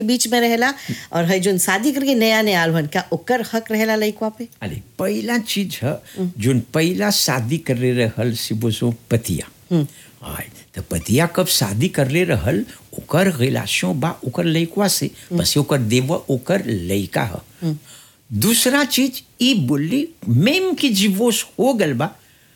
बीच में रहेला और है जोन शादी करके नया नया आल हन का ओकर हक रहेला लइकवा पे अरे पहला चीज है जोन पहला शादी कर ले रहल से बोसो पतिया आय तो पतिया कब शादी कर ले रहल ओकर रिलेशन बा ओकर लइकवा से बस ओकर देव ओकर लइका ह दूसरा चीज ई बोली मेम की डिवोर्स हो गल बा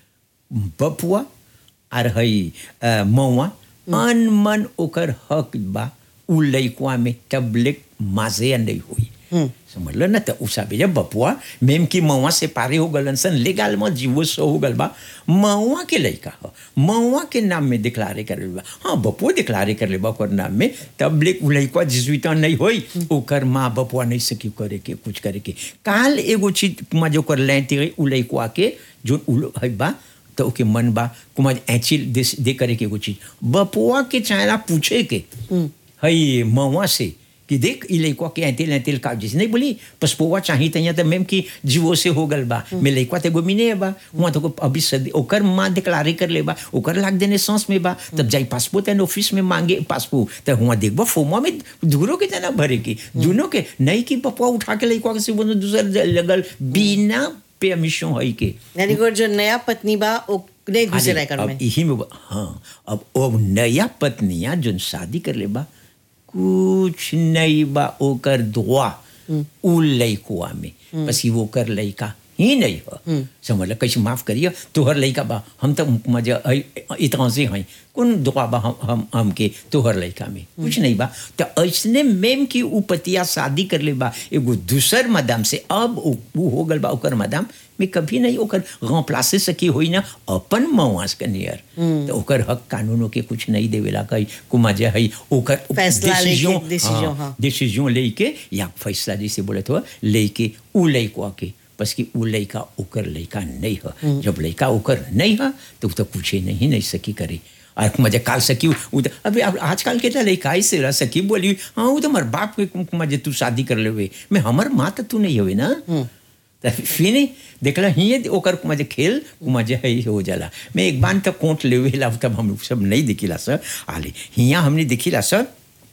बपुआ और हई अ, मौआ अन मन ओकर हक बा उ लइकवा में तबलिक माजे नहीं हुई समझ लो ना तो उसा जब बपुआ मेम की मौआ से पारे हो गलन सन लेगाल में जीवो सो हो गल बा मौआ के लइका हो मौआ के नाम में डिक्लारे कर ले बा हाँ बपुआ डिक्लारे कर ले बा ओकर नाम में तबलिक उ लइकवा जिसविता नहीं होई ओकर माँ बपुआ नहीं सकी करे के कुछ करे के काल एगो चीज में जो कर लेती गई उ लइकवा के जो उ है बा तो ओके मन बा कुमार ऐची दे, दे करे के एगो चीज बपुआ के चाहेला पूछे के हई मवा से कि देख ई लइकवा के ऐतिल ऐतिल का जैसे नहीं बोली पसपोवा चाहिए तैया तो मैम की जीवो से हो गल बा मैं लइकवा ते गोमिने बा वहाँ तो अभी सदी ओकर माँ डिक्लारे कर ले बा ओकर लाग देने सांस में बा तब जाई पासपोर्ट एंड ऑफिस में मांगे पासपोर्ट तो हुआ देखबा फोमा में दूरो के जना भरे की दोनों के नहीं की पपुआ उठा के लइकवा के से बोलो दूसर लगल बिना परमिशन है के यानी कि जो नया पत्नी बा ओ नहीं घुसे अरे, रह कर अब में यही में बा- हाँ अब वो नया पत्निया जो शादी कर ले बा कुछ नहीं बा ओकर दुआ उ लइकुआ में बस ही वो कर लइका ही नहीं हो समझ लो कैसे माफ करिए तोहर लइका बा हम तो मजा इतना से हैं कौन दुआ बा हम हम हमके तोहर लइका में कुछ नहीं बा तो ऐसने मेम की उ पतिया शादी कर ले बा एगो दूसर मदाम से अब उ उ हो गल बा ओकर मदाम में कभी नहीं ओकर गाँव प्लासे सकी होई ना अपन मवास के नियर तो ओकर हक कानूनों के कुछ नहीं देवेला कही कुमाजा है ओकर फैसला लेके, decision, decision, हाँ, हाँ। डिसीजन लेके या फैसला जैसे बोले तो लेके उ लइकवा के बस कि उ लइका ओकर लइका नहीं है जब लइका ओकर नहीं है तो उ तो कुछ ही नहीं नहीं सकी करे और मजे काल सकी उ तो अभी अब आजकल के तो लइका ऐसे रह सकी बोली हाँ वो तो हमारे बाप के मजे तू शादी कर लेवे मैं हमार माँ तो तू नहीं हुई ना तो फिर देखला हिये ओकर मजे खेल मजे है हो जाला मैं एक बार तक कोट लेवे ला तब हम लोग सब नहीं दिखिला सर आले हिया हमने दिखिला सर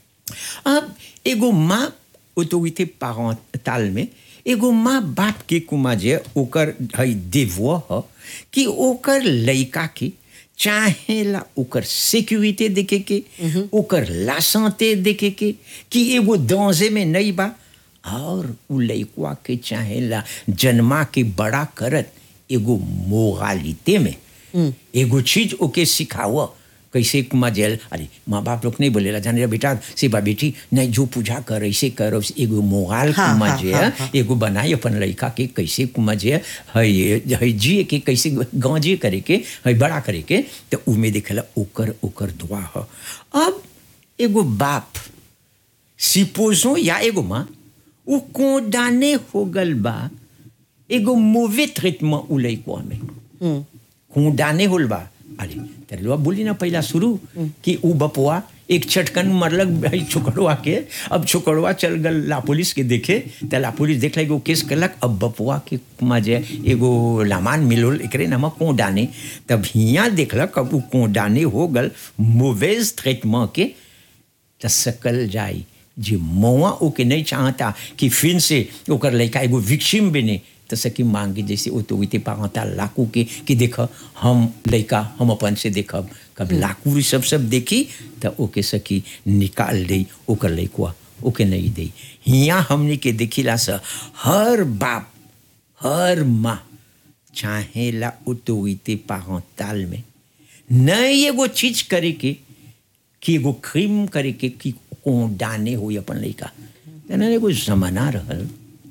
अब एगो माँ ऑटोरिटी पारंटाल में एगो माँ बाप के कुमा जे ओकर है देवो ह कि ओकर लइका के चाहेला ओकर सिक्योरिटी देखे के ओकर लाशंते देखे के कि एगो दौजे में नहीं बा और उ लइकवा के चाहेला जन्मा के बड़ा करत एगो मोरालिते में एगो चीज ओके सिखाव कैसे कुमा जेल अरे माँ बाप लोग नहीं बोलेला जाने बेटा से बा बेटी नहीं जो पूजा कर ऐसे कर ऐसे एगो मोगाल हाँ, कुमा हाँ, जे हाँ, हाँ। एगो बनाई अपन लड़का के कैसे कुमा जे है है जिए के कैसे गांजे करे के है बड़ा करे के तो उमे देखेला ओकर ओकर दुआ ह अब एगो बाप सिपोजो या एगो माँ उ कोडाने हो गल बा एगो मूवे ट्रीटमेंट उ लइकवा में खूंडाने होल बा अरे तेरे बोली ना पहला शुरू कि उ बपुआ एक छटकन मरलक भाई छोकड़वा के अब छोकड़वा चल गल ला पुलिस के देखे तो ला पुलिस देख एगो केस करलक अब बपुआ के मजे एगो लामान मिलोल एकरे नाम कोडाने तब हियाँ देखलक अब उ कोडाने हो गल मूवेज ट्रीटमेंट के त सकल जाई जे मौआ ओके नहीं चाहता कि फिर से ओकर लड़का एगो विक्सिम बने तो सकी मांगे जैसे ऑटोरिटी पारंटाल लाकू के कि देख हम लड़का हम अपन से देखब कब लाकू ई सब सब देखी तो ओके सकी निकाल दे ओकर लड़कुआ ओके नहीं दे हियाँ हमने के देखिला से हर बाप हर माँ चाहेला ऑटोरिटी पारंटाल में नहीं एगो चीज करे के कि एगो क्रीम करे के कि कोडाने हो अपन लड़का तेना एगो जमाना रहल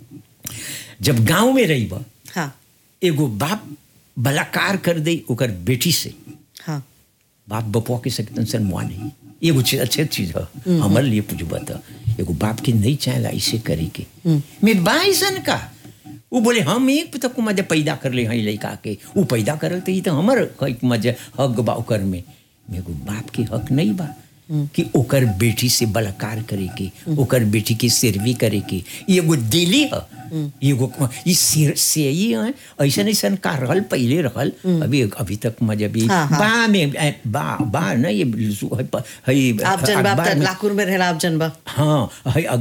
जब गांव में रही बा हाँ एगो बाप बलाकार कर दे ओकर बेटी से हाँ बाप बपुआ के सकतन सर मुआ नहीं एगो चीज अच्छे चीज है हमारे लिए पूछबा तो एगो बाप के नहीं चाहेला ऐसे करे के मैं बाइसन का वो बोले हम एक तक मजा पैदा कर ले हई लड़का के वो पैदा करल तो ई तो हमर कई मजा हक बा ओकर में मेरे बाप के हक नहीं बा कि ओकर बेटी से बलात्कार करे के ओकर बेटी के सिरवी करे के ई एगो दिली ह एगो ई सिर से ही है ऐसा ऐसा का रहल पहले रहल अभी अभी तक मजब ई हाँ, हाँ। बा में ए, बा बा ना ये लुसु- है प- है आप जनबा अखबार में- लाकुर में रहेला आप जनबा हाँ है